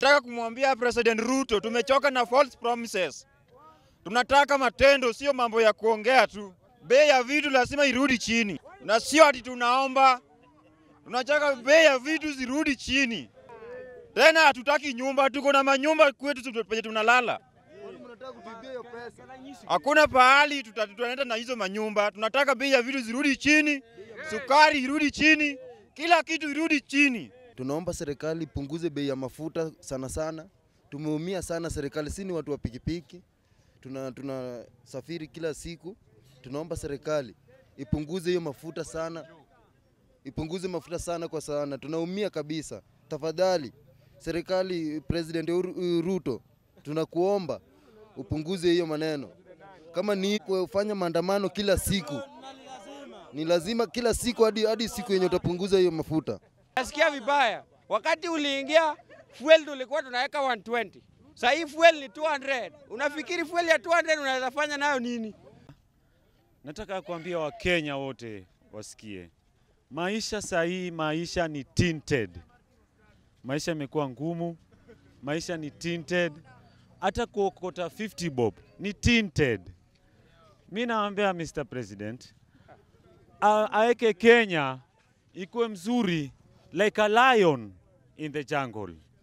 Nataka kumwambia President Ruto, tumechoka na false promises. Tunataka matendo, sio mambo ya kuongea tu. Bei ya vitu lazima irudi chini, na sio ati tunaomba. Tunataka bei ya vitu zirudi chini. Tena hatutaki nyumba, tuko na manyumba kwetu tu- penye tunalala. Hakuna pahali tuta- tutaenda na hizo manyumba. Tunataka bei ya vitu zirudi chini, sukari irudi chini, kila kitu irudi chini. Tunaomba serikali ipunguze bei ya mafuta sana sana. Tumeumia sana serikali, si ni watu wa pikipiki, tuna tunasafiri kila siku. Tunaomba serikali ipunguze hiyo mafuta sana, ipunguze mafuta sana kwa sana, tunaumia kabisa. Tafadhali serikali, President Uhuru- Ruto, tunakuomba upunguze hiyo maneno. Kama ni kufanya maandamano kila siku, ni lazima kila siku hadi hadi siku yenye utapunguza hiyo mafuta. Nasikia vibaya. Wakati uliingia fuel tulikuwa tunaweka 120. Sasa hii fuel ni 200. Unafikiri fuel ya 200 unaweza fanya nayo nini? Nataka kuambia Wakenya wote wasikie, maisha sahii, maisha ni tinted. Maisha imekuwa ngumu, maisha ni tinted. Hata kuokota 50 bob ni tinted. Mi naambia Mr. President a- aweke Kenya ikuwe mzuri like a lion in the jungle.